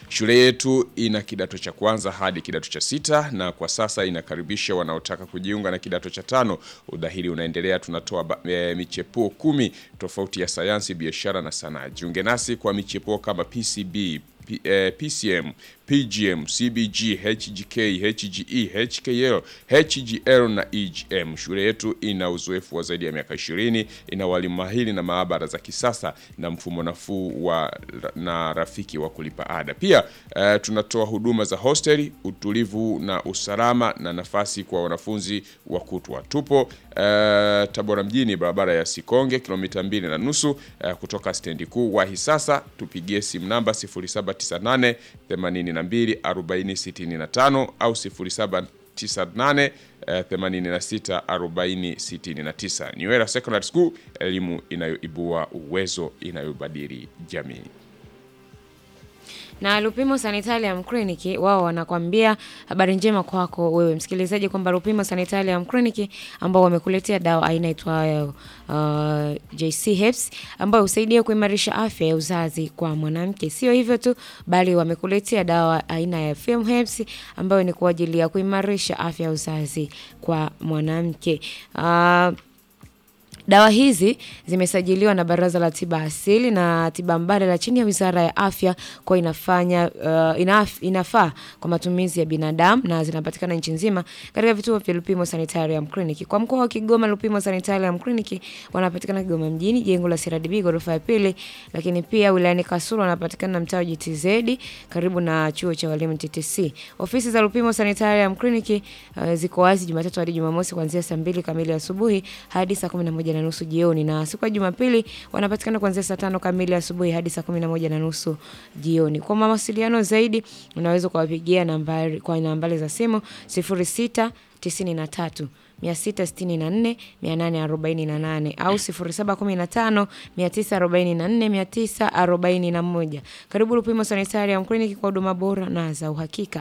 Shule yetu ina kidato cha kwanza hadi kidato cha sita na kwa sasa inakaribisha wanaotaka kujiunga na kidato cha tano. Udahili unaendelea, tunatoa ba- e, michepuo kumi tofauti ya sayansi, biashara na sanaa. Jiunge nasi kwa michepuo kama PCB, P, eh, PCM, PGM, CBG, HGK, HGE, HKL, HGL na EGM. Shule yetu ina uzoefu wa zaidi ya miaka 20, ina walimu mahiri na maabara za kisasa na mfumo nafuu wa na rafiki wa kulipa ada. Pia eh, tunatoa huduma za hosteli, utulivu na usalama na nafasi kwa wanafunzi wa kutwa. Tupo eh, Tabora mjini, barabara ya Sikonge, kilomita mbili na nusu eh, kutoka stendi kuu. Wahi sasa, tupigie simu namba 0798 82 40 65 au 0798 eh, 86 40 69. Niwera Secondary School, elimu inayoibua uwezo, inayobadili jamii. Na Lupimo Sanitarium Clinic wao wanakwambia habari njema kwako wewe msikilizaji kwamba Lupimo Sanitarium Clinic ambao wamekuletea dawa aina itwayo uh, JC Herbs ambayo husaidia kuimarisha afya ya uzazi kwa mwanamke. Sio hivyo tu, bali wamekuletea dawa aina ya Film Herbs ambayo ni kwa ajili ya kuimarisha afya ya uzazi kwa mwanamke. Uh, Dawa hizi zimesajiliwa na Baraza la Tiba Asili na Tiba Mbadala chini ya Wizara ya Afya kwa inafanya uh, inaf, inafaa kwa matumizi ya binadamu na zinapatikana nchi nzima katika vituo vya Lupimo Sanitarium Clinic. Kwa mkoa wa Kigoma, Lupimo Sanitarium Clinic wanapatikana Kigoma mjini, jengo la CRDB ghorofa ya pili, lakini pia wilayani Kasulu wanapatikana mtaa wa GTZ karibu na chuo cha walimu TTC. Ofisi za Lupimo Sanitarium Clinic uh, ziko wazi Jumatatu hadi Jumamosi kuanzia saa mbili kamili asubuhi hadi saa kumi na moja na nusu jioni, na siku ya Jumapili wanapatikana kuanzia saa tano kamili asubuhi hadi saa kumi na moja na nusu jioni. Kwa mawasiliano zaidi unaweza kuwapigia nambari kwa nambari za simu sifuri sita tisini na tatu 664 848 au 0715 944 941. Karibu Lupimo Sanitarium Clinic kwa huduma bora na za uhakika.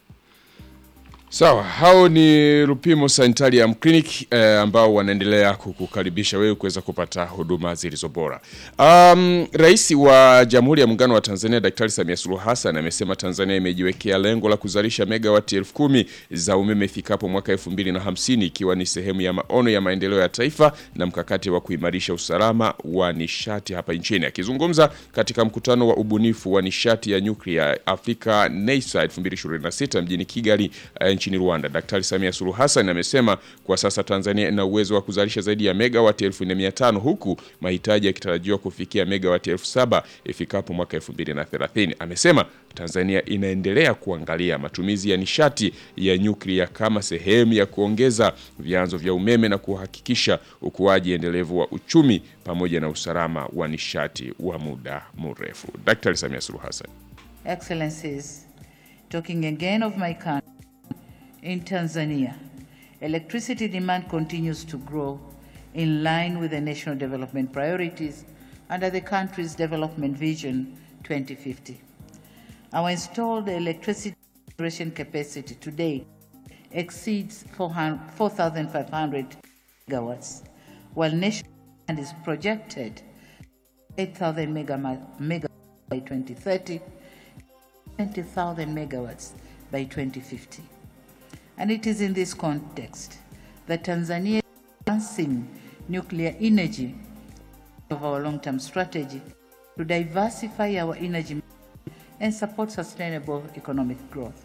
Sawa, hao ni Lupimo Sanitarium Clinic eh, ambao wanaendelea kukukaribisha wewe kuweza kupata huduma zilizo bora. Um, Rais wa Jamhuri ya Muungano wa Tanzania Daktari Samia Suluhu Hassan amesema Tanzania imejiwekea lengo la kuzalisha megawati elfu kumi za umeme ifikapo mwaka 2050 ikiwa ni sehemu ya maono ya maendeleo ya taifa na mkakati wa kuimarisha usalama wa nishati hapa nchini. Akizungumza katika mkutano wa ubunifu wa nishati ya nyuklia Afrika NEISA 2026 mjini Kigali eh, nchini Rwanda. Daktari Samia Suluhu Hassan amesema kwa sasa Tanzania ina uwezo wa kuzalisha zaidi ya megawati 1500 huku mahitaji yakitarajiwa kufikia megawati 7000 ifikapo mwaka 2030. Amesema Tanzania inaendelea kuangalia matumizi ya nishati ya nyuklia kama sehemu ya kuongeza vyanzo vya umeme na kuhakikisha ukuaji endelevu wa uchumi pamoja na usalama wa nishati wa muda mrefu. Daktari Samia Suluhu Hassan. Excellencies, talking again of my country, in Tanzania, electricity demand continues to grow in line with the national development priorities under the country's Development Vision 2050. Our installed electricity generation capacity today exceeds 400 4,500 megawatts, while national demand is projected 8,000 mega- megawatts by 2030 20,000 megawatts by 2050. And it is in this context that Tanzania is advancing nuclear energy of our long-term strategy to diversify our energy mix and support sustainable economic growth.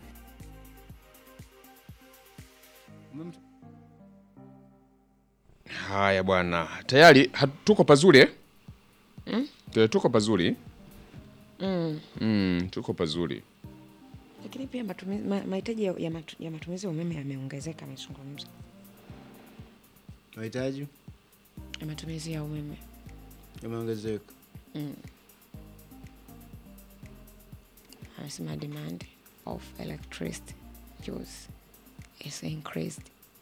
Haya bwana, tayari hat- tuko pazuri eh? Eh, Tuko pazuri mm, tuko pazuri. Lakini pia matumizi, ma, mahitaji ya, ya, matu, ya matumizi ya umeme yameongezeka, amezungumza mahitaji ya matumizi ya umeme. yameongezeka. Anasema demand of electricity use is increased.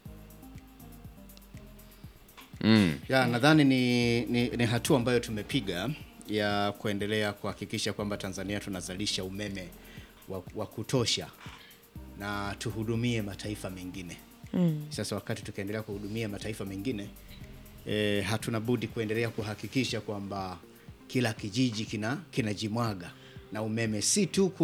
Ya, nadhani ni, ni, ni hatua ambayo tumepiga ya kuendelea kuhakikisha kwamba Tanzania tunazalisha umeme wa, wa kutosha na tuhudumie mataifa mengine. Mm. Sasa wakati tukiendelea kuhudumia mataifa mengine e, hatuna budi kuendelea kuhakikisha kwamba kila kijiji kina kinajimwaga na umeme si tu ku